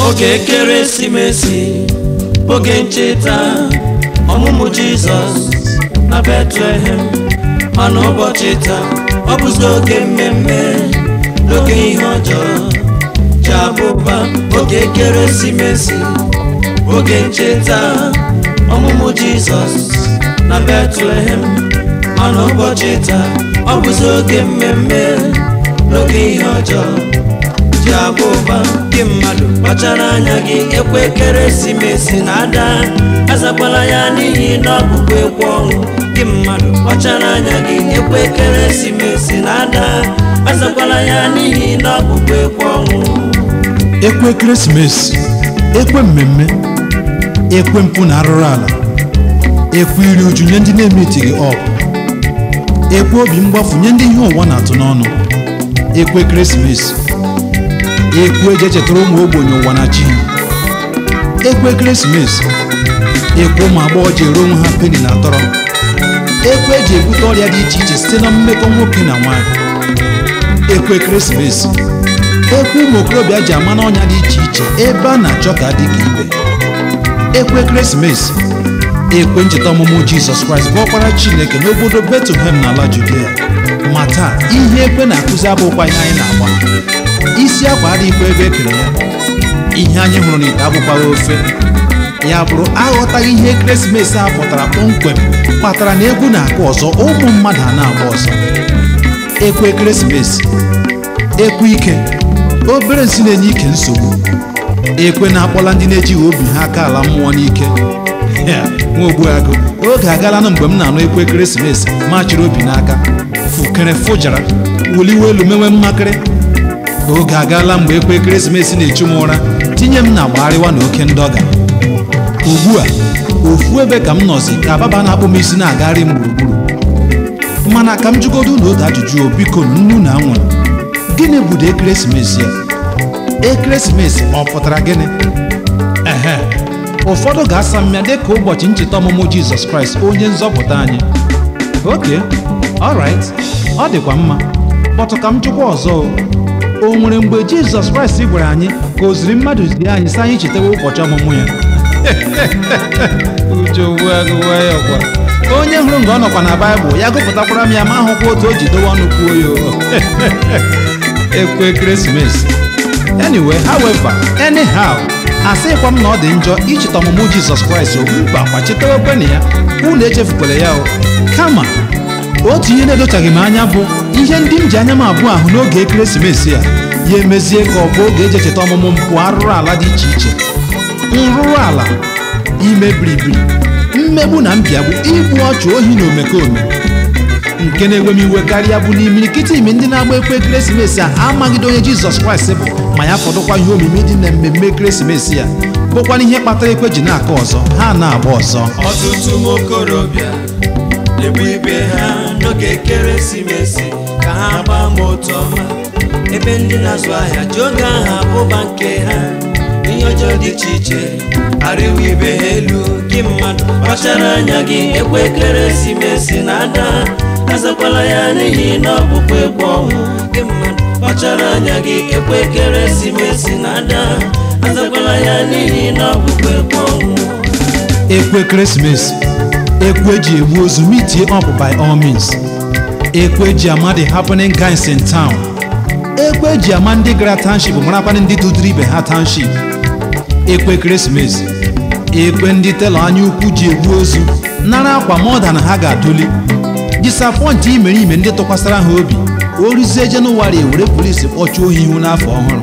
oge ekeresimesi oge ncheta ọmụmụ jizọs na betlehem mana ụbọchị taa ọ bụzi oge mmemme n'oge ihe ọjọọ ji abụba oge ekeresimesi oge ncheta ọmụmụ jizọs na betlehem mana ụbọchị taa ọ bụzi oge mmemme n'oge ihe ọjọọ ji abụ ụba gị mmadụ kpachara anya gị ekwe ekeresimesi na-ada azakwala ya n'ihi na ọbụbụ ekwe ọnwụ gị mmadụ kpachara anya gị ekwe ekeresimesi na-ada azakwala ya n'ihi na ọbụbụ ekwe ọnwụ ekwe ekeresimesi ekwe mmemme ekwe mpụ na arụrụ ala ekwe iri uju nye ndị na-emetighị ọgụ ekwe obi mgbafu nye ndị ihe ụwa na-atụ n'ọnụ ekwe ekeresimesi ekwe eji echetara ụmụ ogbenye ụwa na chi ha ekwe ekeresimesi ekwe ụmụ agbọghọ ji ere onwe ha peni na tọrọ ekwe eji ebute ọrịa dị iche iche site na mmekọ nwoke na nwaanyị ekwe ekeresimesi ekwe ụmụ okorobịa ji ama n'ọnya dị iche iche ebe a na-achọ ka adị ka ibe ekwe ekeresimesi ekwe ncheta ọmụmụ jizọs kraịst bụ ọkpara chineke n'obodo betlehem n'ala judea ma taa ihe ekwe na-akụzi abụkwa ihe anyị na-agba isi akwa adịghịkwa ebe ekere ya ihe anyị hụrụ n'ite abụkwaghị ofe ya bụrụ aghọtaghị ihe ekeresimesi a pụtara kpọmkwem kpatara na egwu na-akụ ọzọ ụmụ mmadụ a na-agba ọzọ ekwe ekeresimesi ekwe ike obere nsị na-enye ike nsogbu ekwe na-akpọla ndị na-ejighị obi ha aka ala mmụọ n'ike Ya, nwa ogbuagụ oge agaala mgbe m na-anụ ekwe ekeresimesi ma chịrị obi n'aka fukere fụjara wuliwe elu mewe mmakịrị oge agaala mgbe ekwe ekeresimesi na-echu m ụra tinye m na gbagharịwa na oke ndọga ugbu a ofu ebe ka m nọzi ka baba na-akpụ m isi na-agagharị m gburugburu mana ka m jụgodo na otu ajụjụ o biko nnu na nwa gịnị bụ ụdị ekeresimesi ya ekeresimesi ọ pụtara gịnị ehe ụfọdụ ga-asa mmịa dịka ụbọchị ncheta ọmụmụ jizọs kraịst onye nzọpụta anyị oke alright ọ dịkwa mma kpọtụ ka m jụkwa ọzọ o. o nwere mgbe jizọs kraịst gwara anyị ka o ziri mmadụ zie anyị sị anyị chetawa ụbọchị ọmụmụ ya uche ugbu agụwa ya ọkwa onye hụrụ nga ọ nọkwa na baịbụl ya gụpụtakwara m ya ma ahụkwa otu o ji dowe ọnụ kwuo ya o. ekwe ekeresimesi anyway however anyhow asịkwa m na ọ dị njọ icheta ọmụmụ jizọs kraịst okpukpe akwa chetewekwe na ya unu echefukwala ya o kama otu ihe na-edochaghị m anya bụ ihe ndị m ji anya m abụọ ahụ n'oge ekeresimesi a ya emezie ka ọ bụ oge eji echeta ọmụmụ mpụ arụrụ ala dị iche iche nrụrụ ala ime biribiri mmegbu na mbiagbu igbu ọchụ ohi na omekome nke na-ewe m iwe karịa bụ n'imirikiti imi ndị na-agba ekwe ekeresimesi a amaghịde onye jizọs kraịst bụ ma ya fọdụkwa ihe omimi dị na mmemme ekeresimesi ya bụkwana ihe kpatara ekwe ji na-aka ọzọ ha na-agba ọzọ ọtụtụ ụmụ okorobịa na-egbu ibe ha n'oge ekeresimesi ka ha gbaa ma otu ọma ebe ndị na-azụ ahịa ji oge ahụ abụba nke ha ihe ọjọọ dị iche iche arịwa ibe ha elu gị mmadụ kpachara anya gị ekwe ekeresimesi na-ada azakwala ya n'ihi na ọ bụkwa ekwe ọnwụ gị mmadụ kpachara anya gị ekwe ekeresimesi na-ada azakwala ya n'ihi na ọ bụkwa ekwe ọnwụ ekwe ekeresimesi ekwe eji egbu ozu meet up by all means ekwe eji ama the happening guys in town ekwe eji ama ndị gara township marakwana ndị dudiri ibe ha township ekwe ekeresimesi ekwe ndị telọ anya ukwu ji egbu ozu nara akwa mọda na ha ga-adụli disapọntị imeriime ndị tụkwasara ha obi o ruzie jenụwarị ewere polisi kpọchuo ha ihu n'afọ ọhụrụ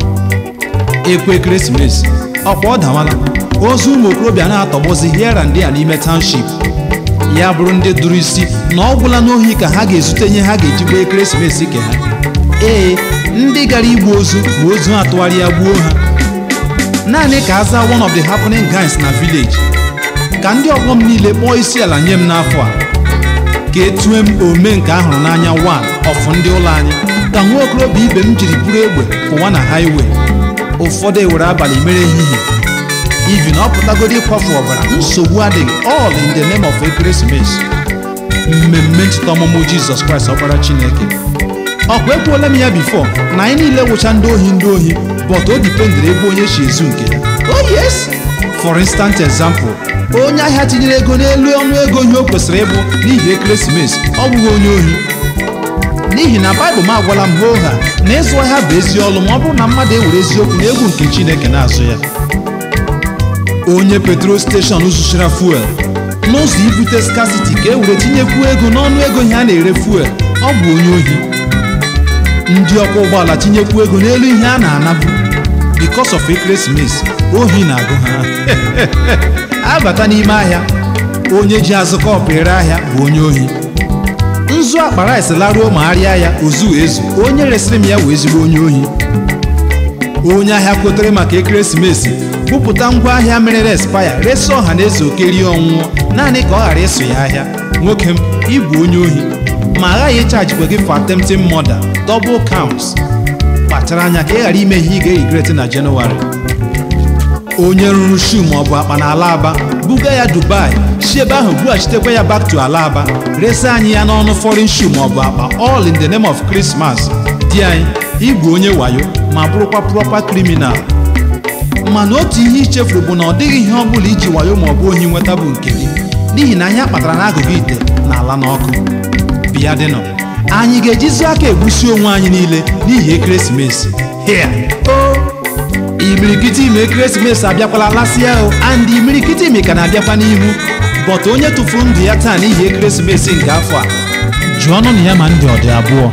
ekwe ekeresimesi ọkwa ọ dawala ozu ụmụ okorobịa na-atọgbọzi here and there n'ime township ya bụrụ ndị dụrụ isi na ọ gwụla n'ohi ka ha ga-ezute ihe ha ga-eji gbaa ekeresimesi ke ha ee ndị gara igbu ozu ma ozu ha tụgharịa gbuo ha naanị ka a zaa one of the happening guys na village ka ndị ọgbọ m niile kpọọ isi ala nye m n'afọ a ka etue m ome nke ahụrụ n'anya wan ọfụ ndị ụlọ anyị ka nwa okorobịa ibe m jiri buru egbe pụwa na highway ụfọdụ ewere abalị mere ehihie ivi na ọ pụtagoro ịkwafu ọbara nsogbu adịghị all in the name of ekeresimesi mmemme ncheta ọmụmụ jizọs kraịst ọkpara chineke ọkwa ekwuola m ya bifo na anyị niile wụcha ndị ohi ndị ohi bọt o dipendịrị ebe onye si ezu nke ya oh yes for instant example onye ahịa tinyere ego n'elu ọnụ ego ihe o kwesịrị ịbụ n'ihi ekeresimesi ọ bụghị onye ohi n'ihi na baịbụl m agwala m hoo ha na ịzụ ahịa bụ ezi ọlụ ma ọ bụrụ na mmadụ ewere eziokwu na egwu nke chineke na-azụ ya onye petrol steshọn zụchara fuel n'ụzọ ibute skasiti ka e were tinyekwuo ego n'ọnụ ego ihe a na-ere fuel ọ bụ onye ohi ndị ọkwọ ụgbọala tinyekwu ego n'elu ihe a na-anabu because of ekeresimesi ohi na-agụ ha abata n'ime ahịa onye ji azụ kọpụ ere ahịa bụ onye ohi nzu akpa rice laruo ma arịa ya ozu ezu onye resịrị m ya wee ezigbo onye ohi onye ahịa kwetere maka ekeresimesi bupụta ngwa ahịa merere espaya resi ọha na eze okerie ọnwụọ naanị ka ọ ghara ịsụ ya ahịa nwoke m ịbụ onye ohi ma aghaghị ịchajikwa gị for attempting murder double counts kpachara anya ka ị ghara ime ihe ị ga-erigret na jenụwarị onye rụrụ shu maọbụ akpa na alaba buga ya dubai si ebe ahụ bughachitekwa ya back to alaba resi anyị ya n'ọnụ foreign shoe maọbụ akpa all in the name of christmas di anyị ịbụ onye wayo ma bụrụkwa proper criminal mana otu ihe ichefuru bụ na ọ dịghị ihe ọ bụla iji wayo maọbụ ohi nweta bụ nke gị n'ihi na ihe kpatara n'agụgụ ite na ala n'ọkụ bịa dịnọ anyị ga-ejizi aka egbusi onwe anyị niile n'ihi ekeresimesi here o imirikiti ime ekeresimesi abịakwala lasịa o and imirikiti ime ka na-abịakwa n'ihu bọt onye tụfuru ndụ ya taa n'ihi ekeresimesi nke afọ a jụọ ọnụ na ya ma ndị ọ dị abụọ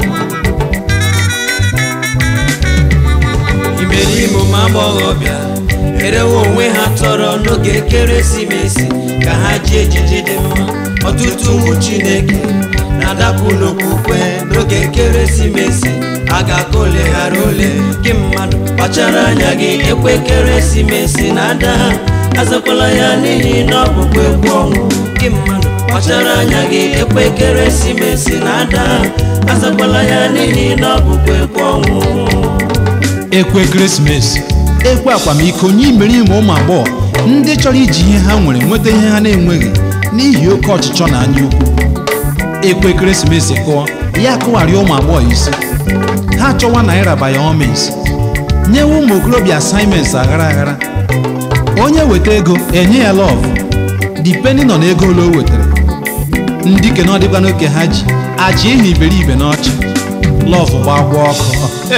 imerime ụmụ agbọghọbịa erewe onwe ha tọrọ n'oge ekeresimesi ka ha ji ejiji dị mma ọtụtụ ụmụ chineke na-adapụ n'okwukwe n'oge ekeresimesi a ga-aka ole ghara ole gị mmadụ kpachara anya gị ekwe ekeresimesi na-ada azakwala ya n'ihi na ọ bụkwa egwu ọnwụ gị mmadụ kpachara anya gị ekwe ekeresimesi na-ada azakwala ya n'ihi na ọ bụkwa egwu ọnwụ ekwe ekeresimesi ekwe akwamiko nye imerime ụmụ agbọghọ ndị chọrọ iji ihe ha nwere nweta ihe ha na-enweghị n'ihi oke ọchịchọ na anya ukwu ekwe ekeresimesi kụọ ya kụgharịa ụmụ agbọghọ isi ha chọwa naira bayomis nyewe ụmụ okorobịa asaịments aghara aghara onye weta ego enye ya lọv dipending on ego ole o wetara ndị ke na ọdịkwa n'oke ha ji aji ihe iberibe n'ọchị lọv gbagwa ọkụ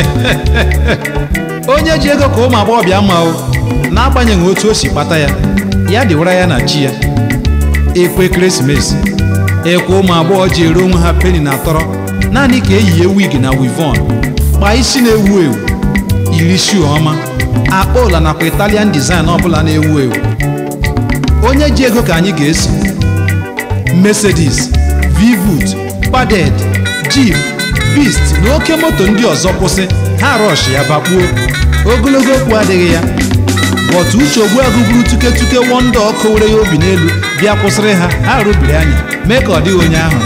onye ji ego ka ụmụ agbọghọbịa ma o n'agbanyeghị otu o si kpata ya ya dịwara ya na chi ya ekwe ekeresimesi ekwe ụmụ agbọghọ ji ere onwe ha peni na tọrọ naanị ka eyie wig na wivon kpaa isi na-ewu ewu yiri shuu ọma akpa ụla nakwa italian design ọbụla na-ewu ewu onye ji ego ka anyị ga-eso mercedes vivut paded jeep beast na oke moto ndị ọzọ kwụsị ha rọsh ya bakpuo ogologo okwu adịghị ya bọtụ uche ogbuagụ buru tuketuke wọnda ọkụ were ya obi n'elu bịa kwụsịrị ha ha rụbiri anya mee ka ọ dịghị onye ahụ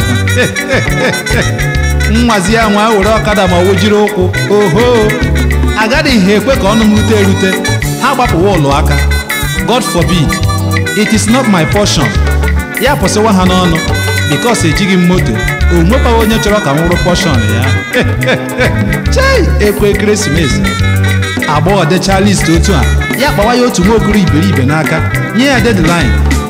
nwazi ya nwa were ọkada ma ọ jiri ụkwụ oho agaghị ekwe ka ọnụ m rute erute ha gbapụwa ụlọ aka god forbid it is not my portion ya pụsịwa ha n'ọnụ bikos ejighị m moto o nwekwaghị onye chọrọ ka m wụrụ portion ya chei ekwe ekeresimesi agbọghọ dechaa list otu a ya kpawa ya otu nwaokoro iberibe n'aka nye ya deadline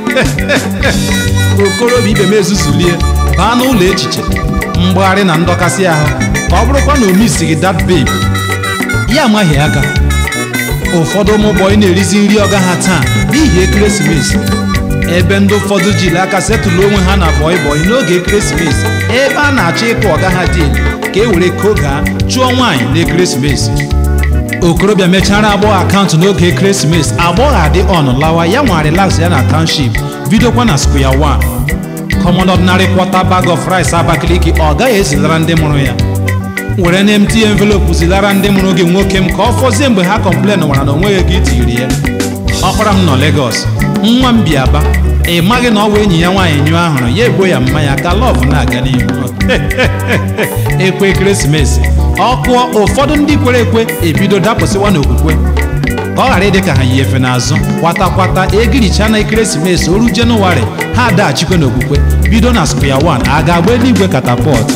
okorobịa ibe m ezuzulie baa n'ụlọ echiche mgbagharị na ndọkasị ahụ ka ọ bụrụkwa na omisighị dat babe ya amaghị aka ụfọdụ ụmụ bọyị na-erizi nri ọga ha taa n'ihi ekeresimesi ebe ndị ụfọdụ jiri aka setụlụ onwe ha na bọyị bọyị n'oge ekeresimesi ebe a na-achọ ịkụ ọga ha dị ka e were kogaa chụọ nwaanyị n'ekeresimesi okorobịa mechara agbọghọ akaụntụ n'oge ekeresimesi agbọghọ adị ọnụ lawa ya nwa relax ya na township bidokwa na square one common ordinary quarter bag of rice abakaliki ọ gaghị ezilara ndị mụrụ ya were na empty envelope zilara ndị mụrụ gị nwoke m ka ọ fọzie mgbe ha kọmplen nwara na onweghị ego itiri ya ọkpara m nọ Lagos nwa m bi aba ị maghị na ọ bụ enyi ya nwaanyị nyụọ ahụrụ ya egbo ya mmanya ka lọv na-aga n'ihu ekwe ekeresimesi ọ kụọ ụfọdụ ndị kwere ekwe ebido dapụsịwa n'okwukwe ka ọ ghara ịdị ka ha yi efe n'azụ kwata kwata egiricha na ekeresimesi oru jenụwarị ha daghachikwa n'okwukwe bido na square one a ga-agba eluigwe katapọt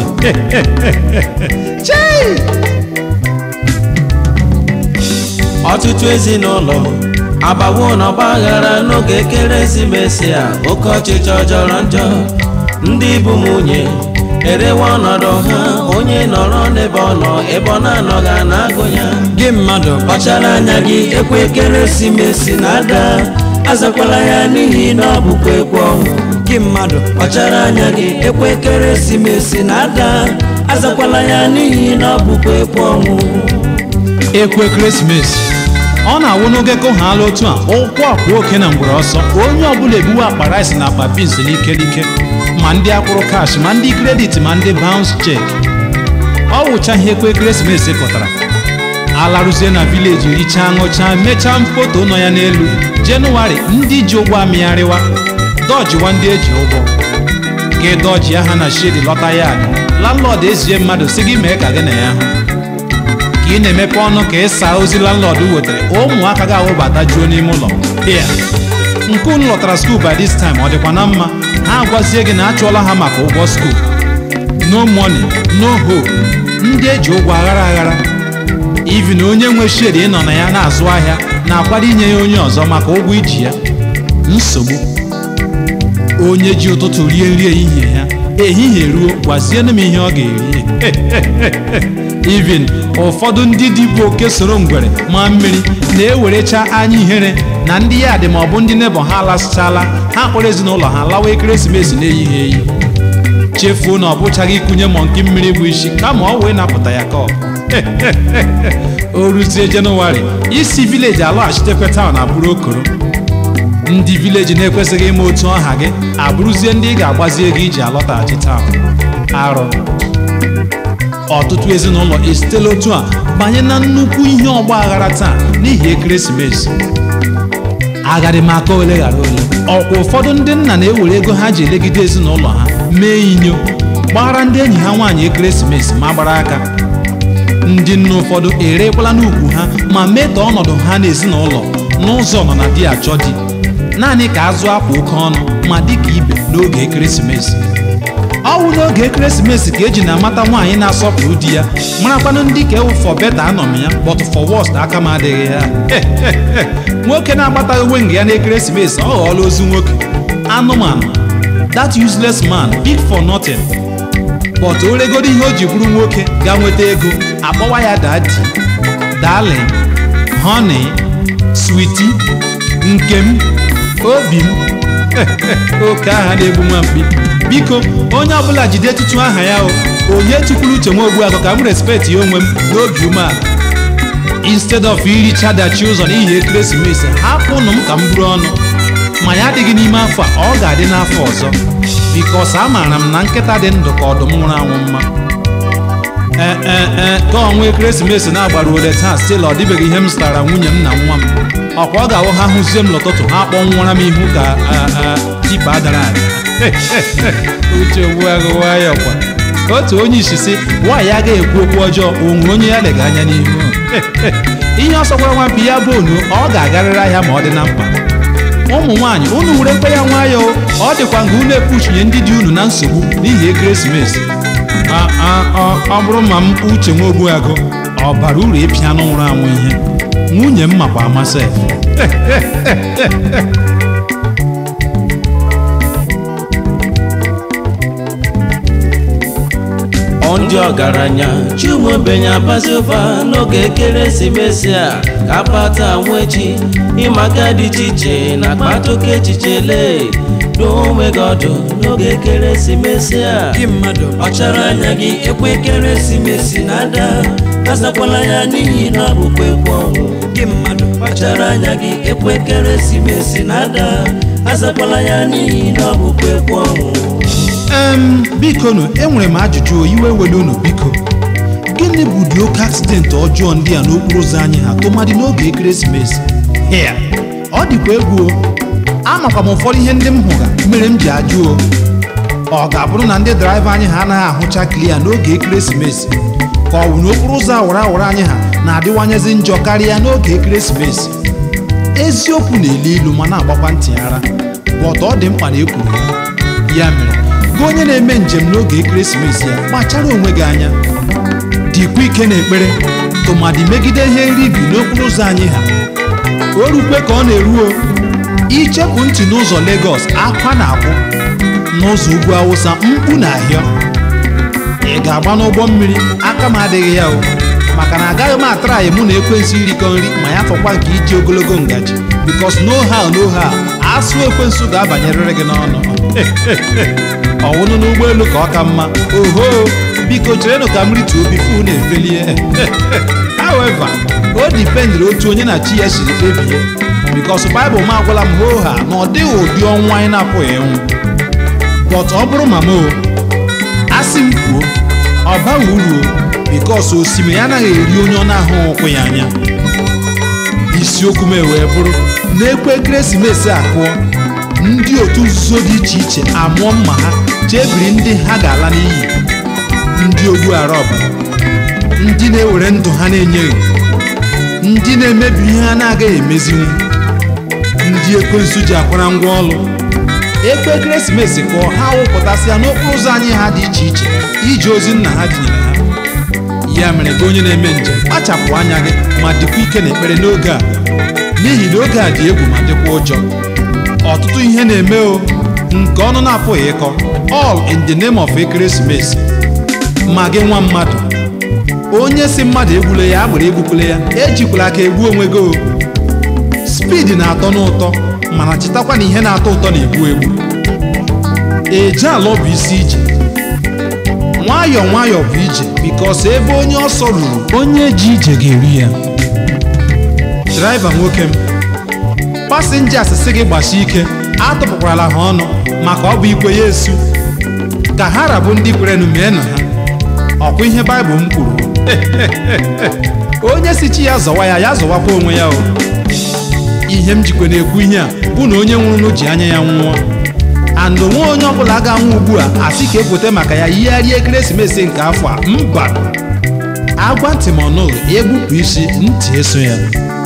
ọtụtụ ezinụlọ agbawo na ọgba aghara n'oge ekeresimesi a oke ọchịchọ jọrọ njọ ndị bụ nwunye erewe ọnọdụ ha onye nọrọ n'ebe ọ nọ ebe ọ na-anọghị a na-agụ ya gị mmadụ kpachara anya gị ekwe ekeresimesi na-ada azakwala ya n'ihi na ọ bụkwa ekwe ọnwụ gị mmadụ kpachara anya gị ekwe ekeresimesi na-ada azakwala ya n'ihi na ọ bụkwa ekwe ọnwụ ekwe ekeresimesi ọ na-awụ n'oge ka ha ala otu a ụkwụ akwa oke na mgbere ọsọ onye ọbụla ebuwe akpa rice na akpa beans n'ike n'ike ma ndị akwụrụ kash ma ndị kredit ma ndị bounce check ọ wụcha ihe ekwe ekeresimesi pụtara alarụzie na vileji richaa ṅụchaa mechaa foto nọ ya n'elu jenụwarị ndị ji ụgwọ amịgharịwa dọjiwa ndị eji ụgwọ gị dọji aha na shedi lọta ya landlọd ezie mmadụ si gị mee ka gị na ya hụ ka ị na-emepe ọnụ ka ịsa ozi landlord wetara ụmụaka ga-awụbata juo n'ime ụlọ ya nke unu lọtara skuul by this time ọ dịkwa na mma ha agwazie gị na achụọla ha maka ụgwọ skuul no money no hope ndị eji ụgwọ aghara aghara ivi na onye nwe shedi ịnọ na ya na-azụ ahịa na-akwado inye ya onye ọzọ maka ụgwọ iji ya nsogbu onye ji ụtụtụ rie nri ehihie ya ehihie ruo gwazienụ m ihe ọ ga-eri even ụfọdụ ndị dịbụ oke soro ngwere ma mmiri na-ewerecha anya ihere na ndị ya dị ma ọ bụ ndị nebọ ha lasịchala ha kpọrọ ezinụlọ ha lawa ekeresimesi na-eyighị eyi chefuo na ọ bụchaghị ikunye mọnki mmiri bụ isi kama ọ wee napụta ya kọp o ruzie jenụwarị isi vileji alọghachitekwe taụn abụrụ okoro ndị vileji na-ekwesịghị ime otu ọha gị abụrụzie ndị ị ga-agbazi ego iji alọtaghachi taụn arụ ọtụtụ ezinụlọ esitela otu a banye na nnukwu ihe ọgba aghara taa n'ihi ekeresimesi agharị m aka ole ghara ole ọkwa ụfọdụ ndị nna na-ewere ego ha ji elegide ezinụlọ ha mee inyo gbara ndị enyi ha nwaanyị ekeresimesi ma gbara aka ndị nne ụfọdụ erekwala n'ukwu ha ma mee ka ọnọdụ ha n'ezinụlọ n'ụzọ nọ na di achọ di naanị ka azụ akwa oke ọnụ ma dị ka ibe n'oge ekeresimesi ọ wụ n'oge ekeresimesi ka eji na-amata nwaanyị na-asọpụrụ di ya marakwanụ ndị ka ewu for better anọ m ya but for worst aka m adịghị ya nwoke na-agbataghị uwe nga ya n'ekeresimesi ọ ghọọla ozu nwoke anụmanụ that useless man big for nothing but o regoro ihe o ji bụrụ nwoke ga nweta ego akpọwa ya dadi darling honey sweetie nke m obi m oke aha na-egbu nwa mkpi biko onye ọbụla jide etutu aha ya o onye tukwuru uche nwa ogbuagụ ka m respect ya onwe m n'obi umeala instead of iricha dachi ụzọ n'ihi ekeresimesi hapụnụ m ka m buru ọnụ ma ya adịghị n'ime afọ a ọ ga-adị n'afọ ọzọ bikos amaara m na nkịta dị ndụ ka ọdụm nwụrụ anwụ mma ee ee ee ka ọnwa ekeresimesi na-agbara ole taa stil ọ dịbeghị ihe m zụtara nwunye m na nwa m ọkwa ọ ga-awụ ha hụzie m n'ụtụtụ ha kpọnwụra m ihu ka tipa dara ada uche ogbuagụ nwayọ kwa otu onye isi si nwaanyị agaghị ekwu okwu ọjọọ o nwere onye ya lega anya n'ihu ihe ọ sọkwara nwampi ya bụ onu ọ ga-agarịrị ahịa ma ọ dị na mkpa ụmụ nwaanyị unu were mkpe ya nwayọọ ọ dịkwa nga unu epuchinye ndị dị unu na nsogbu n'ihi ekeresimesi ọ bụrụ ma m uche nwa ogbuagụ ọ bara uru ịpịa anụ nwụrụ anwụ ihe nwunye m makwa amasị ndị ọgaranya chiumobenye abazi ụba n'oge ekeresimesi a ka akpata nwechi ịmaka dị iche iche na akpata oke echiche lee duo onwe gị ọdụ n'oge ekeresimesi a gị mmadụ ọchara anya gị ekwe ekeresimesi na-ada azakwala ya n'ihi na ọ bụkwa ekwe ọnwụ gị mmadụ kpachara anya gị ekwe ekeresimesi na-ada azakwala ya n'ihi na ọ bụkwa ekwe ọnwụ em biko nụ enwere m ajụjụ iwe were unu biko gịnị bụ ụdị oke aksidenti ọjọọ ndị a n'okporo ụzọ anyị ha tụmadị n'oge ekeresimesi hịa ọ dịkwa egwu o amakwa m ụfọdụ ihe ndị m hụga mere m ji ajụ o ọ ga-abụrụ na ndị draiva anyị ha anaghị ahụcha klia n'oge ekeresimesi ka ọ bụ n'okporo ụzọ awara awara anyị ha na-adịwanyezi njọ karịa n'oge ekeresimesi eziokwu na-elu ilu ma na-agbakwa ntị ara bọtụ ọ dị mkpa na ekwuru ya ya mere gị onye na-eme njem n'oge ekeresimesi ya kpachara onwe gị anya dịkwa ike n'ekpere tụmadị megide ihe nri bi n'okporo ụzọ anyị ha o rukwe ka ọ na-eruo ichepụ ntị n'ụzọ Lagos akwa na-akwụ n'ụzọ ugwu Awụsa mkpu na ahịa ị ga-agba n'ụgbọ mmiri aka m adịghị ya o maka na agaghị m atraghị mụ na ekwensu irikọ nri ma ya fọkwa nke iji ogologo ngaji bikos no how no how asụ ekwensu ga-abanyerịrị gị n'ọnụ ọwụnụ n'ụgbọelu ka ọ ka mma oho biko cherenụ ka m rituo bifu na-efelie however o dipendịrị otu onye na chi ya siri kpebie bikos baịbụl m agwala m hoo ha na ọ dịghị ụdị ọnwụ anyị na-apụghị ịnwụ bọt ọ bụrụ ma m o asị m kwuo ọ baghị uru o bikos osimiri anaghị eri onye ọ na-ahụ ụkwụ ya anya isiokwu m wee bụrụ na-ekwe ekeresimesi akụọ ndị otu nzuzo dị iche iche amụọ mma ha chebiri ndị ha ga-ala n'iyi ndị ogbu arọb ndị na-ewere ndụ ha na-enyeghị ndị na-emebi ihe ha na-agaghị emezinwu ndị ekwensu ji akwara ngwa ọlụ ekwe ekeresimesi kụọ ha wụpụtasịa n'okporo ụzọ anyị ha dị iche iche ije ozi nna ha dinyere ha ya mere gị onye na-eme njem kpachapụ anya gị ma dịkwa ike n'ekpere n'oge a n'ihi na oge a dị egwu ma dịkwa ụjọ ọtụtụ ihe na-eme o nke ọnụ na-apụghị ịkọ all in the name of ekeresimesi ma gị nwa mmadụ onye si mmadụ egbule ya agbere egbukwule ya ejikwala aka egbu onwe gị o spidi na-atọ n'ụtọ mana chetakwa na ihe na-atọ ụtọ na-egbu egbu eje ala bụ isi ije nwayọọ nwayọọ bụ ije bikos ebe onye ọsọ ruru onye ji ije ga-eri ya draiva nwoke m pasinjas sị gị gbasie ike atụpụkwala ha ọnụ maka ọ bụ ikwe ya esu ka ha rabụ ndị kwerenụ mee na ha ọkwa ihe baịbụl m kwuru onye si chi ya zọwa ya ya zọwakwa onwe ya o ihe m jikwa na-ekwu ihe a bụ na onye nwụrụ ji anya ya nwụọ and onwe onye ọbụla ga-anwụ ugbu a asị ka ekweta maka ya yigharịa ekeresimesi nke afọ a mba agwa ntị ma ọnụghị egbupụ isi ntị eso ya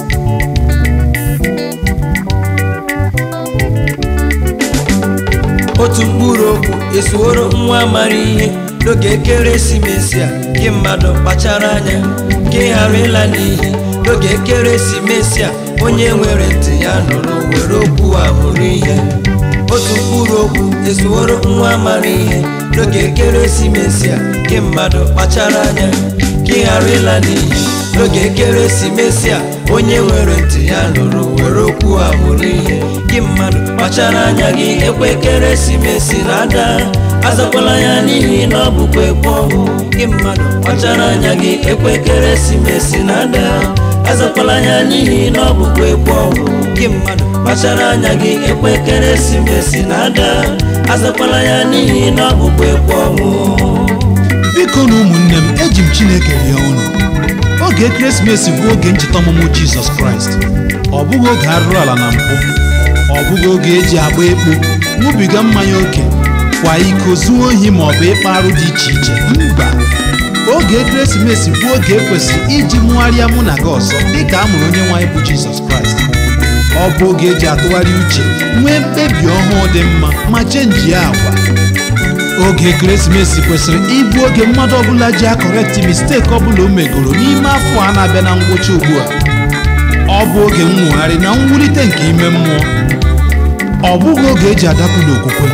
otu mkpụrụ okwu esuoro nwa amara ihe n'oge ekeresimesi a gị mmadụ kpachara anya ka ị ghara ịla n'iyi n'oge ekeresimesi a onye nwere ntị ya nụrụ were okwu a mụrụ ihe otu mkpụrụ okwu esuoro nwa amara ihe n'oge ekeresimesi a gị mmadụ kpachara anya ka ị ghara ịla n'iyi n'oge ekeresimesi a onye nwere ntị ya nụrụ were okwu a mụrụ ihe gị mmadụ kpachara anya gị ekwe ekeresimesi na-ada azakwala ya n'ihi na ọ bụkwa ekwe ọnwụ gị mmadụ kpachara anya gị ekwe ekeresimesi na-ada azakwala ya n'ihi na ọ bụkwa ekwe ọnwụ gị mmadụ kpachara anya gị ekwe ekeresimesi na-ada azakwala ya n'ihi na ọ bụkwa ekwe ọnwụ biko na ụmụnne m eji m chineke rie unu oge ekeresimesi bụ oge ncheta ọmụmụ jizọs kraịst ọ bụghị oge arụrụ ala na mpụ ọ bụghị oge eji agba ekpo ṅụbiga mmanya oke kwa iko zuo ohi ma ọ bụ ịkpa arụ dị iche iche mba oge ekeresimesi bụ oge ekwesịrị iji mụgharịa mụ na gị ọzọ dịka a mụrụ onye nwaanyị bụ jizọs kraịst ọ bụ oge eji atụgharị uche nwee mkpebi ọhụụ dị mma ma chenjie agwa oge ekeresimesi kwesịrị ịbụ oge mmadụ ọbụla ji akọrekti misteki ọbụla o megoro n'ime afọ a na-abịa na ngwụcha ugbu a ọ bụ oge nwogharị na mwulite nke ime mmụọ ọ bụghị oge eji adakwu n'okwukwe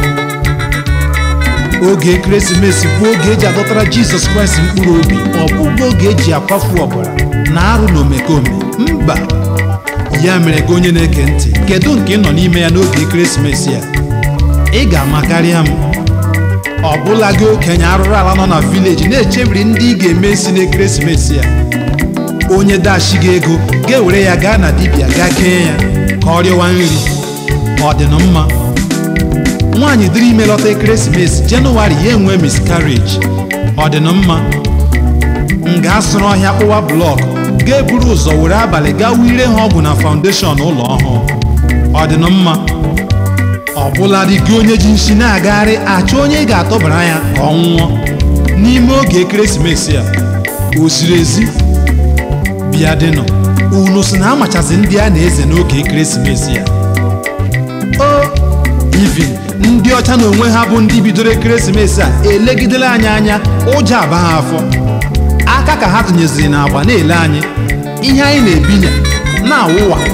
oge ekeresimesi bụ oge eji adọtara jizọs kraịst mkpụrụ obi ọ bụghị oge eji akwafu ọbara na arụ na omekome mba ya mere gị onye na-eke ntị kedu nke ị nọ n'ime ya n'oge ekeresimesi a ị ga-ama karịa m ọ bụla gị okenye arụrụ ala nọ na vileji na-echebiri ndị ị ga-eme isi n'ekeresimesi a onye dashi gị ego ga-ewere ya gaa na dibịa gaa kee ya ka ọ rịọwa nri ọ dị na mma nwaanyị dịrị ime lọta ekeresimesi jenụwarị ya enwe miscarriage ọ dị na mma m ga-asụrụ ọhịa kpụwa blọk ga-eburu ụzọ were abalị gaa wire ha ọgwụ na faụndeshọn ụlọ ọhụụ ọ dị na mma ọbụladị gị onye ji nshi na-agagharị achọ onye ị ga-atọbara ya ka ọ nwụọ n'ime oge ekeresimesi a o ziri ezi bịa dịnụ unu si na amachazi ndị a na-eze n'oge ekeresimesi a o ivin ndị ọcha na onwe ha bụ ndị bidoro ekeresimesi a elegidela anyị anya ụjọ aba ha afọ aka ka ha tụnyeziri n'agba na-ele anyị ihe anyị na-ebinya na-awụwa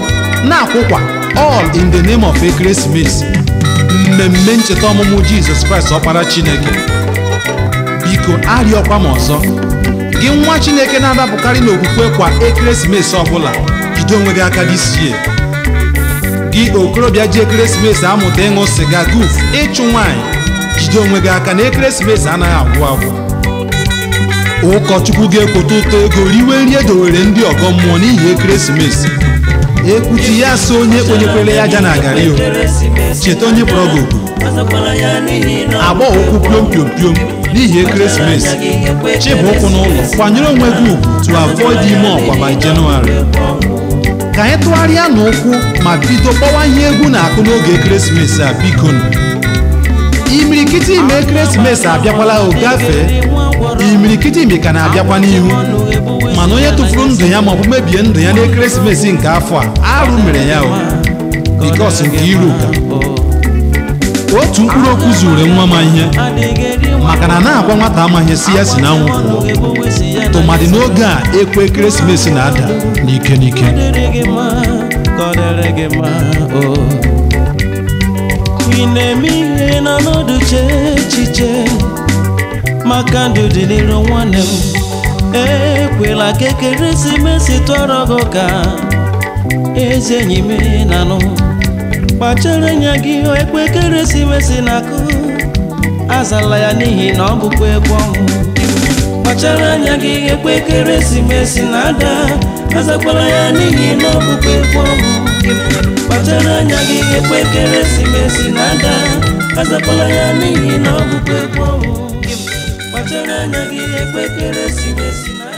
na-akwụkwa all in the name of ekeresimesi mmemme ncheta ọmụmụ jizọs kraịst ọkpara chineke biko arịọkwa m ọzọ gị nwa chineke na-adapụkarị n'okwukwe kwa ekeresimesi ọbụla jide onwe gị aka dịsie gị okorobịa ji ekeresimesi amụta ịṅụ sịga guf ịchụ nwaanyị jide onwe gị aka na ekeresimesi anaghị agwụ agwụ ụkọchukwu ga-ekwota ụtọ ego riwe nri edowere ndị ọgọ mmụọ n'ihi ekeresimesi ekwuchi ya so onye kponyekwere ya aja na agari o cheta onye kpọrọ gị oku agba ụkwụ piom piom piom n'ihi ekeresimesi chịbụ ụkwụ n'ụlọ kwanyere onwe gị ugwu to avoid ime ọkwa by January ka anyị tụgharịa n'ụkwụ ma bido kpọwa ihe egwu na-akụ n'oge ekeresimesi a biko imirikiti ime ekeresimesi abịakwala o gafee imirikiti imi ka na-abịakwa n'ihu mana onye tụfuru ndụ ya maọbụ mebie ndụ ya n'ekeresimesi nke afọ a arụ mere ya o bikos nke iru ka otu mkpụrụ okwu zuru nwa ma ihe maka na na-agwa nwata amaghị si ya si na anwụ pụọ tụmadị n'oge a ekwe ekeresimesi na-ada n'ike n'ike ị na-eme ihe na n'ọdụ chee echiche maka ndụ dị n'iru nwanne m ekwela ka ekeresimesi tọrọ gị ka ezi enyi m na-anụ kpachara anya gị ekwe ekeresimesi na-akụ azala ya n'ihi na ọ bụkwa egwu ọnwụ kpachara anya gị ekwe ekeresimesi na-ada azakwala ya n'ihi na ọ bụkwa egwu ọnwụ kpachara anya gị ekwe ekeresimesi na-ada azakwala ya n'ihi na ọ bụkwa egwu ọnwụ kpachara anya gị ekwe ekeresimesi na